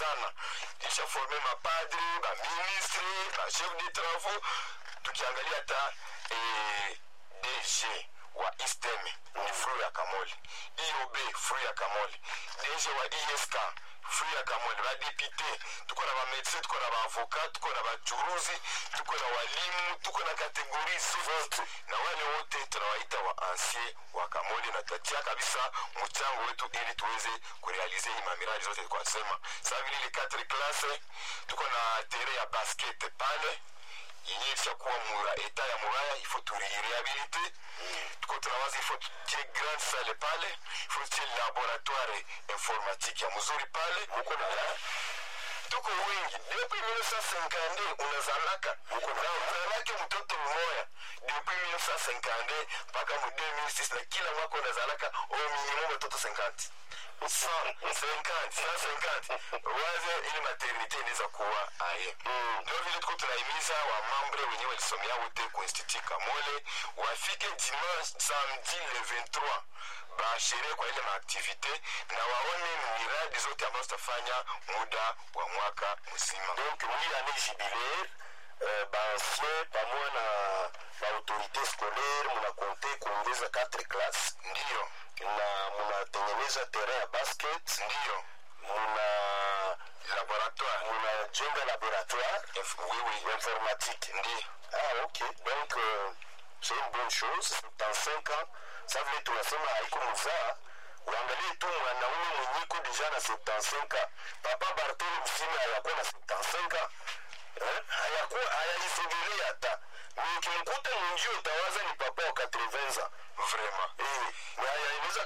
sana ilishaforme mapadri baministre bachef de travaux tukiangalia hata eh, dg wa istem ni fru ya kamoli iob fru ya kamoli dg wa isk fru ya kamoli badepute tuko na bamedecin tuko na baavokat tuko na bachuruzi tuko na walimu tuko na kategori zote na wale wote tunawaita wa ancien wa kamoli na tatia kabisa mchango wetu ili tuweze kurealize hii mamiradi zote twasema saa vile ile 4 classe tuko na tere ya basket pale yenye ishakuwa mura eta ya muraya ifo turirehabilite tuko tunawaza ifo tutie grande salle pale ifo tutie laboratoire informatique ya mzuri pale muko na tuko wingi depuis 1950 unazalaka na uzalake mtoto mmoya depuis 1950 mpaka mu 2006 na kila mwaka unazalaka au minimum watoto 50 waze ili maternité inaweza kuwa aye ndio vile tuko tunahimiza wamambre wenyewe walisomea wote ku institut kamole wafike dimanche samedi le 23 basherehe kwa ile maaktivite na waone miradi zote ambazo tutafanya muda wa mwaka mzima donc mwi année jubilaire euh, baancien pamoja na baautorité scolaire munakonte kuongeza 4 classe ndiyo na munatengeneza terrain ya basket ndiyo muna laboratoire munajenga laboratoire Inf- oui, oui. informatique ndiyo ah ok donc euh, c'est une bonne chose dans 5 ans ça vile tunasema haiko muzaa uangalie tu mwanaume mwenyiko deja na 75 ans papa bartolo msime hayakuwa na 75 ans eh? hayakuwa hayaisogelea hata ni ukimkuta mwinjio utawaza ni papa wa 80 ans vraiment Eh, na hayaeneza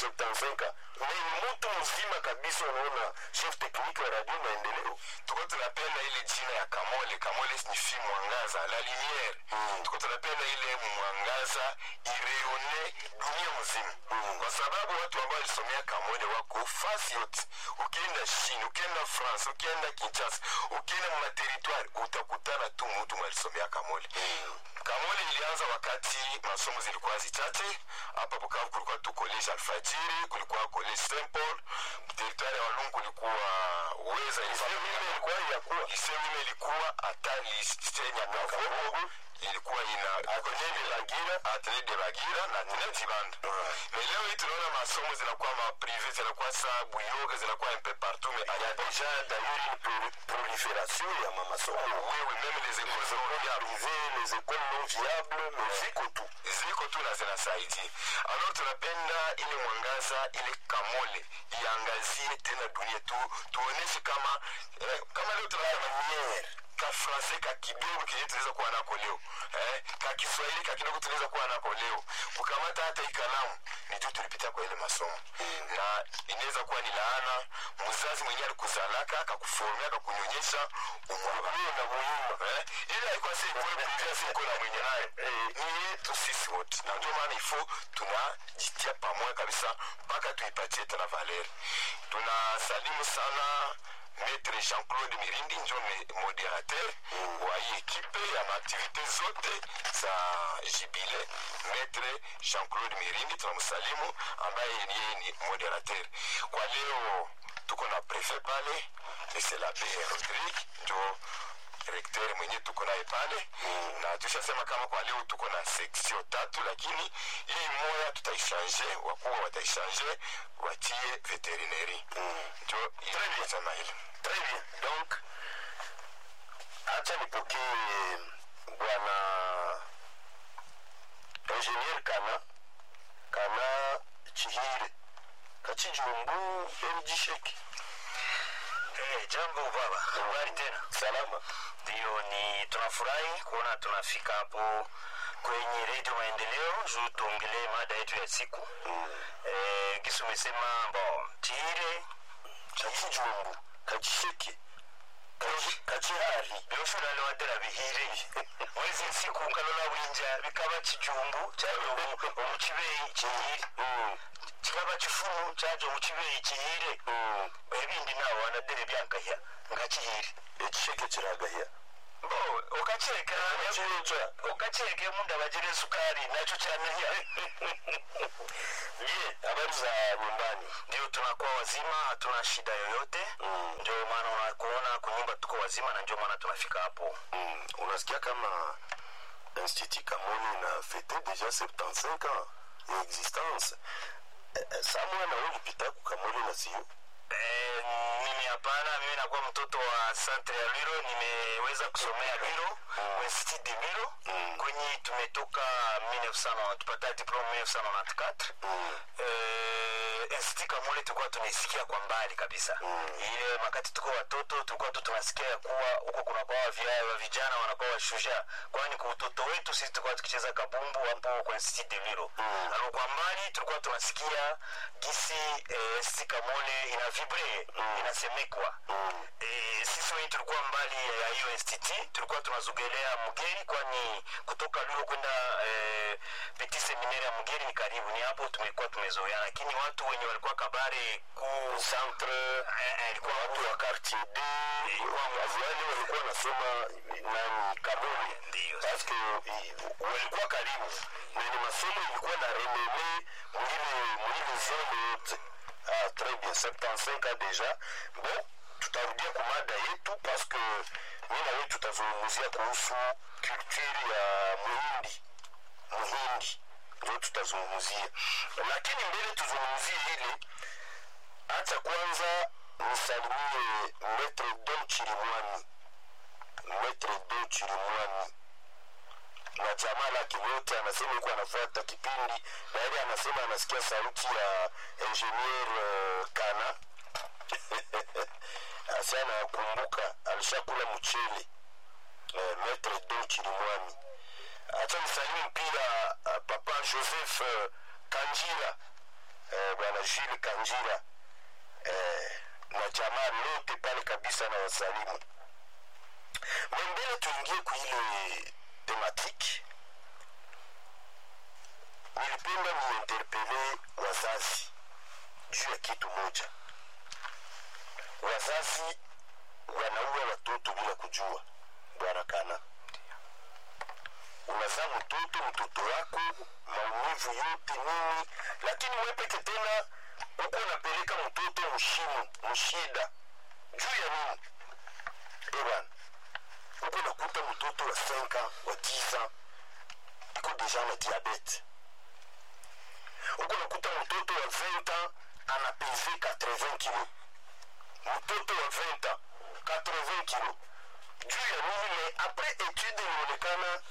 75 ni mtu mzima kabisa unaona chef technique wa radio maendeleo tuko tunapenda ile jina ya kamole kamole signifi mwangaza la lumière Mm. tuko tunapenda ile mwangaza ireone dunia mzima kwa sababu watu ambao walisomea kamole wako fasi yote ukienda chine ukienda france ukienda kinshasa ukienda mumateritware utakutana tu mutu mwalisomea kamole kamole ilianza wakati masomo zilikuwa zichache hapa bukavu kulikuwa tu college alfajiri kulikuwa college st paul teritware ya walungu kulikuwa weza mimi ilikuwa yakuwa isewime ilikuwa hata lisenya kavogo ilikuwa ina Atelier de Bagira. atelier de bagira na atelier dibanda mais leo hii tunaona masomo zinakuwa maprive zinakuwa sa buyoga zinakuwa un peu partout mais il y a déjà d'ailleurs une pro- prolifération ya mamasomo oui oui même les écoles secondaires privées les écoles non viables mais ziko tu ziko tu na zinasaidia alors tunapenda ile mwangaza ile kamole iangazie tena dunia tu tuoneshe kama eh, kama leo tunasema lumière ka francais ka kidogo kenye tunaweza kuwa nako leo eh, ka kiswahili ka kidogo tunaweza kuwa nako leo kukamata hata ikalamu ni juu tulipitia kwa ile masomo na inaweza kuwa ni laana mzazi mwenyewe alikuzalaka akakuformia akakunyonyesha umwabie na muhimu eh, ile haikuwa si ikole prive si iko na mwenye nayo ni yetu sisi wote na ndio maana ifo tunajitia pamoja kabisa mpaka tuipatie tena valeri tunasalimu sana maître jean-claude mirindi njo me- modérateur wa hii ekipe ya maaktivité zote za jibile maître jean-claude mirindi tunamsalimu ambaye yeye ni modérateur kwa leo tuko na prefet pale c'est l'abbé rodrigue njo rekteur mwenye tuko naye pale na tushasema kama kwa leo tuko na seksio tatu lakini hii moya tutaishange wakubwa wataishange watie veterineri njo sema hili très bien donc acha nipokee bwana ingénieur kana kana chihire kachijumbu mjisheki Eh, jambo baba, habari tena? salama Ndio, ni tunafurahi kuona tunafika hapo kwenye redio Maendeleo juu tuongelee mada yetu ya siku eh, kisi umesema bo tire kachijumbu kachisheki kachi- kachihari byoshulale wadera bihire wezi nsiku nkalola winja bikaba kijumbu kyajo omukibeeyi kihire kikaba kifunu kyajo omukibeeyi kihire ebindi nawe wanadere byankahya nga kihire ekisheke kiragahya bo ukacheka chicha ukacheke munda bajire sukari nacho chanania je habari za nyumbani ndio tunakuwa wazima hatuna shida yoyote Mm. ndio maana unakuona kunyumba tuko wazima na ndio maana tunafika hapo mm. unasikia kama institut kamoni na fete deja 75 ans ya existence Eh, eh, samwe na ulipita kukamoni na sio Eh, mimi hapana mimi nakuwa mtoto wa centre ya lwiro nimeweza kusomea lwiro Mm. institut de lwiro Mm. kwenye tumetoka 1900 tupata diplome 1994 mm. eh, institut kamole tulikuwa tunaisikia kwa mbali kabisa Mm. ile makati tuko watoto tulikuwa tu tunasikia ya kuwa huko kunakuwa wavia- wa vijana wanakuwa washujaa kwani kwa utoto wetu sisi tulikuwa tukicheza kabumbu hapo kwa institut de lwiro Mm. Alo kwa mbali tulikuwa tunasikia gisi eh, institut kamole ina vibre Mm. inasemekwa Mm. Eh, sisi wenye tulikuwa mbali ya hiyo institut tulikuwa tunazogelea mgeri kwani kutoka luro kwenda eh, petit seminaire ya mgeri ni karibu ni hapo tumekuwa tumezoea lakini watu wenye walikuwa kabare ku centre eh, eh, ilikuwa watu wa quartier d waziani walikuwa wanasoma nani kamoni ndio paske i- walikuwa karibu na ni masomo ilikuwa na renome mwile mwile zone yote ah, très bien 75 ans déjà bon tutarudia ku mada yetu paske mi na wewe tutazungumzia kuhusu culture ya muhindi muhindi ndio tutazungumzia lakini mbele tuzungumzie ile acha kwanza nisalimie metre don chirimwani metre don chirimwani na jamaa lake wote anasema yuko anafuata kipindi na yeye anasema anasikia sauti ya ingenier uh, kana asi anakumbuka alishakula mchele uh, metre don chirimwani acha nisalimu pia uh, papa joseph uh, kanjira uh, bwana jules kanjira eh, na jamaa lote pale kabisa na wasalimu mbele tuingie kuile tematiki nilipenda niinterpele wazazi juu ya kitu moja wazazi wanaua watoto bila kujua bwana kana unazaa mtoto mtoto wako maumivu yote nini lakini wepeke tena uko unapeleka mtoto mshimo mshida juu ya nini ewan uko nakuta mtoto wa 5 wa 10 iko deja na diabete uko nakuta mtoto wa 20 ana pese 80 kilo mtoto wa 20 80 kilo juu ya nini me apres etude inaonekana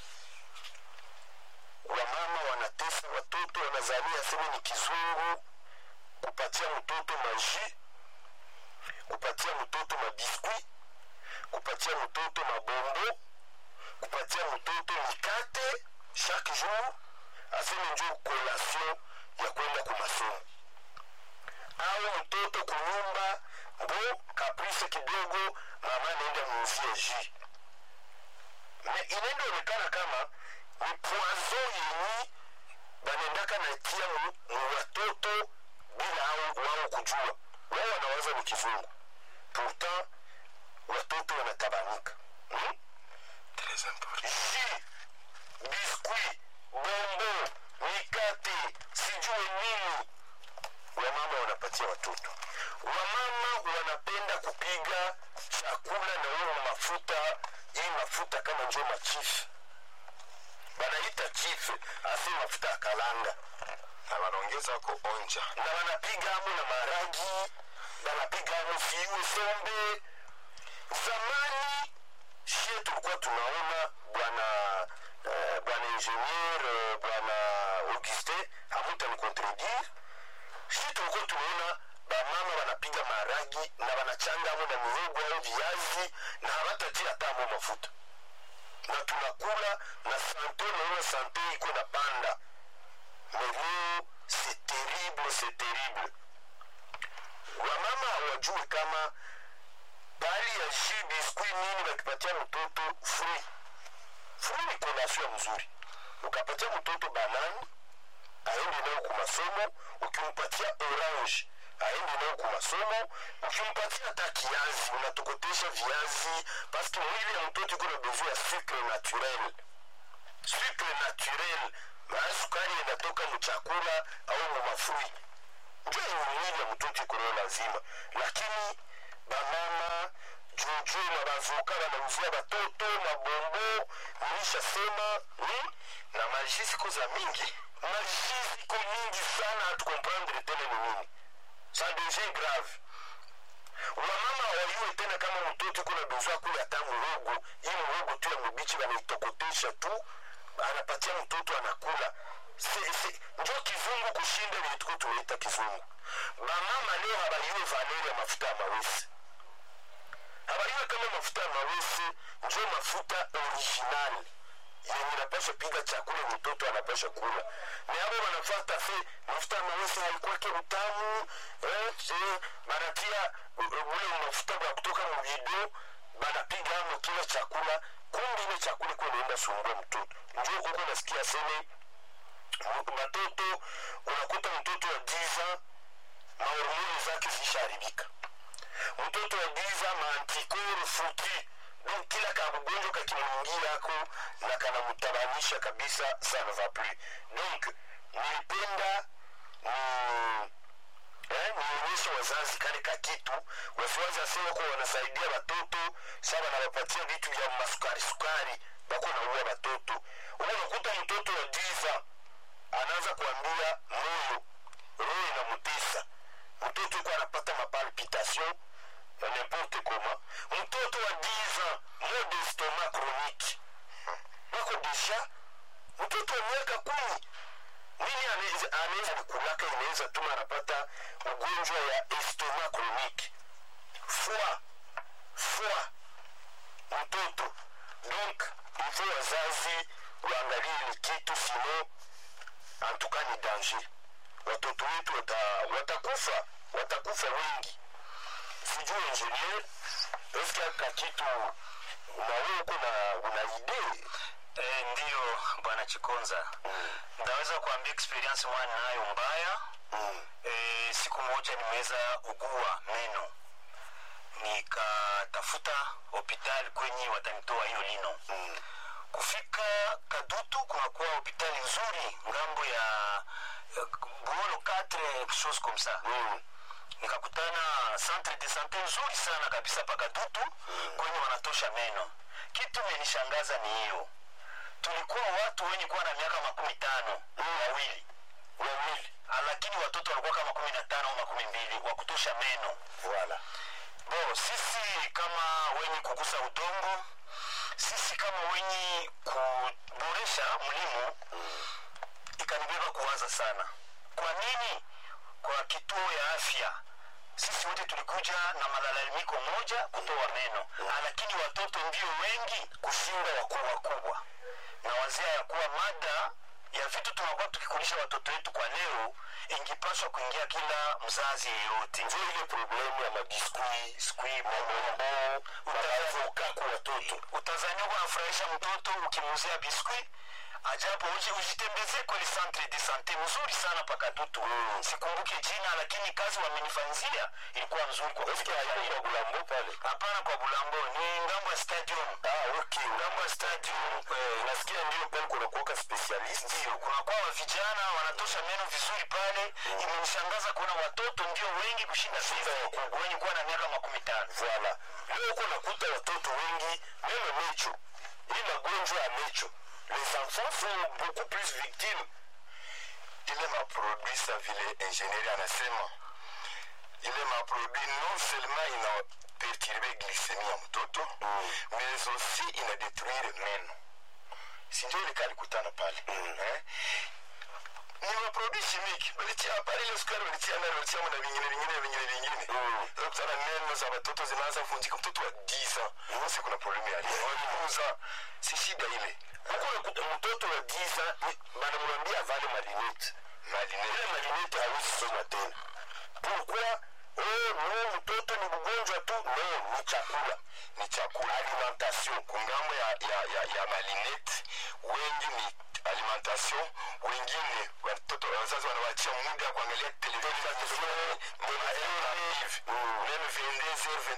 wamama wanatesa watoto wanazania seme ni kizungu kupatia mtoto maji kupatia mtoto mabiskwi kupatia mtoto mabombo kupatia mtoto mikate chaque jour aseme njo kolation ya kwenda kumasomo au mtoto kunyumba mbo kaprise kidogo mama naenda muuzie ji me inaenda onekana kama ni poison yenyi banaendaka natia mu mu watoto bila au wao kujua wao wanawaza ni kizungu pourtant watoto wanatabanika hmm? Très important. ji biskwi bombo mikate sijue nini wamama wanapatia watoto wamama wanapenda kupiga chakula na huo mafuta hii mafuta kama njo machifu banaita chifu asi mafuta ya kalanga na wanaongeza ko onja na wanapiga amo na maragi wanapiga amo fiue sombe zamani shie tulikuwa tunaona bwana eh, bwana ingenier eh, bwana augustin hamuta ni contredire shie tulikuwa tunaona bamama wanapiga maragi na wanachanga amo na mihogo au viazi na hawatatia hata amo mafuta na tunakula na sante naona sante iko na panda mais leo c'est terrible c'est terrible wamama hawajui kama bali ya ji biskui nini wakipatia mtoto frui frui ni kolation mzuri ukapatia mtoto banani aende nayo ku masomo ukimpatia orange aende nao ku masomo ukimpatia hata kiazi unatokotesha viazi paske mwili ya mtoto iko na besoin ya sucre naturel sucre naturel maa sukari inatoka mchakula au mumafui njo yenye mwili ya mtoto iko nayo lazima lakini bamama juju na bazuka banauzia batoto mabombo nilishasema hmm? na maji siku za mingi maji ziko nyingi sana hatukomprendre tena ni nini ça devient grave wamama hawajue tena kama mtoto iko na besoin kule hata muhogo hii muhogo tu ya mubichi wanaitokotesha tu anapatia mtoto anakula Se- se- njo kizungu kushinda vile tuko tunaita kizungu bamama leo habayue valeri ya mafuta ya mawesi habayue kama mafuta ya mawesi njo mafuta original yenye napasha piga chakula mtoto anapasha kula ni abo wanafata se mafuta ya mawesi haikwake utamu eh, eh, banatia uh, uh, ule mafuta wa kutoka muvido banapiga amo kila chakula kumbi ile chakula ikuwa naenda sumbua mtoto njo huko nasikia seme batoto unakuta mtoto wa giza mahormoni zake zishaharibika mtoto wa giza maantikoro futi donc kila kabugonjwa kakimwingia ako na kanamtabanisha kabisa ça ne va plus donc nilipenda ni eh, nionyeshe wazazi kale kakitu wasiwazi asema kuwa wanasaidia watoto sa wanawapatia vitu vya masukari sukari bako naua watoto huko unakuta mtoto wa giza anaanza kuambia moyo roho inamutesa mtoto yuko anapata mapalpitation na n'importe comment mtoto wa 10 ans mot d'estomac chronique bako deja mtoto wa miaka kumi nini anaweza- anaweza likulaka inaweza tuma anapata ugonjwa ya estomac chronique foie foie mtoto donc ilfo wazazi waangalie ile kitu sino antuka ni danger watoto wetu wata, watakufa watakufa wengi sijui ingenier eske aka kitu nawe uko na una idee Eh, ndiyo bwana Chikonza, ndaweza kuambia experience mwana nayo mbaya. mm. Eh, siku moja nimeweza ugua meno, nikatafuta hospitali kwenye watanitoa hiyo lino. Mm. Kufika Kadutu kunakuwa hospitali nzuri ngambo ya eh, Buolo 4 quelque chose comme ça Mm. nikakutana centre de sante nzuri sana kabisa pakadutu kwenye wanatosha meno kitu imenishangaza ni hiyo tulikuwa watu wenye kuwa na miaka makumi tano wawili wawili Ah, lakini watoto walikuwa kama kumi na tano au makumi mbili wa kutosha meno voilà bo sisi kama wenye kugusa udongo sisi kama wenye kuboresha mlimo ikanibeba kuwaza sana kwa nini kwa kituo ya afya sisi wote tulikuja na malalamiko moja kutoa meno Ah, lakini watoto ndio wengi kushinda wakuu wakubwa na wazia ya kuwa mada ya vitu tunakuwa tukikulisha watoto wetu kwa leo ingipaswa kuingia kila mzazi yeyote njo ile problemu ya mabiskuit Squib, mamambo manaavoka kwa watoto utazania uko nafurahisha mtoto ukimuzia biskuit ajapo uji ujitembezee kweli centre de sante mzuri sana pakadutu Mm. sikumbuke jina lakini kazi wamenifanyizia ilikuwa nzuri kwa eske haiko kwa bulambo pale hapana kwa bulambo ni ngambo ya stadium ah okay ngambo ya stadium Eh, nasikia ndio pale kunakuwaka specialist ndio kunakuwa wa vijana wanatosha meno vizuri pale imenishangaza kuona watoto ndio wengi kushinda sisi wenye kuwa na miaka makumi tano voilà leo uko nakuta watoto wengi meme mecho hii magonjwa ya mecho les enfants sont beaucoup plus victimes ile maproduit sa vile ingenieri anasema ile maproduit non seulement ina perturbe glycemie ya mtoto Mm. mais aussi ina detruire meno sinjo ile kalikutana pale eh? ni maproduit chimique walitia pale ile sukari walitia ndani walitia na vingine vingine vingine vingine Mm. Sasa kutana meno za watoto zinaanza kuvunjika mtoto wa 10 ans sasa kuna problemu ya leo waliuza si shida ile huko nakuta mtoto wa giza banamwambia avale marinete ile marinete hawezi soma tena pourquoi oh, no mtoto ni mgonjwa tu no ni chakula ni chakula alimentation kungambo ya, ya, ya, ya malinete wengi ni alimentation wengine watoto wazazi wanawachia muda ya kuangalia televisheni meme 22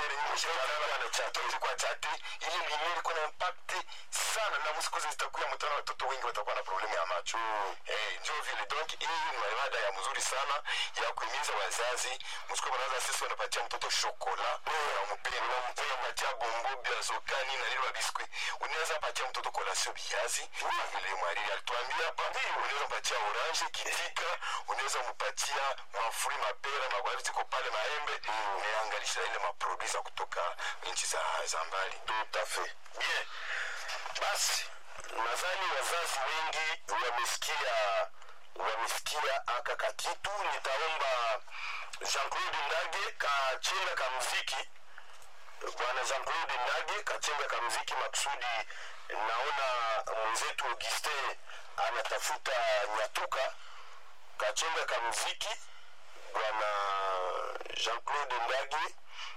23 kwa chate ile lumiere iko na impact sana na msiku zitakuya mtana watoto wengi watakuwa na problemu ya macho eh ndio vile donc hii ni mada ya mzuri sana ya kuhimiza wazazi msiku wanaanza sisi wanapatia mtoto shokola unampenda unampatia bombo bia sokani na ile biskuit unaweza patia mtoto kolasio biazi vile mwariri alituambia hapa unaweza mpatia orange kitika unaweza mpatia mafuri mapera magwavi ziko pale maembe unaangalisha ile maproduit za kutoka nchi za, za mbali tout à fait bien basi nadhani wazazi wengi wamesikia wamesikia aka kakitu nitaomba jean claude ndage kachenga ka mziki bwana jean claude ndage kachenga ka mziki makusudi naona mwenzetu augustin anatafuta nyatuka kachenga ka mziki bwana jean claude ndage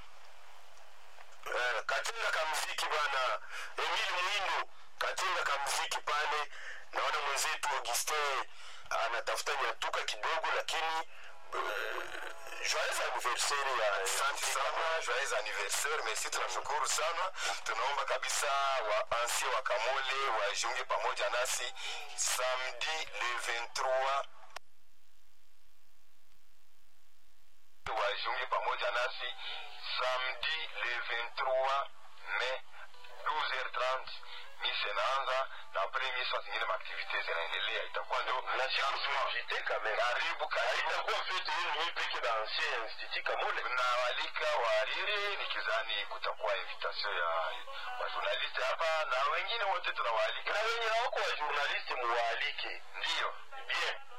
Eh, katenga kamziki bwana emil mwindo katenga kamziki pale naona mwenzetu augustin anatafuta nyatuka kidogo lakini uh, joyeux anniversaire ya asante sana joyeux anniversaire merci tunashukuru sana tunaomba kabisa wa ansie wa kamole wajiunge pamoja nasi samedi le 23 wajiunge pamoja nasi samedi le 23 mai 12h30 misa inaanza na apres misa zingine maaktivite zinaendelea itakuwa ndio nasikusuajite kamera karibu karibu itakuwa fete yenu mimi peke na ancien institut kamole tunawalika wahariri nikizani kutakuwa invitation ya wajournaliste hapa na wengine wote tunawaalika na wenye hawako wa journaliste muwaalike ndiyo bien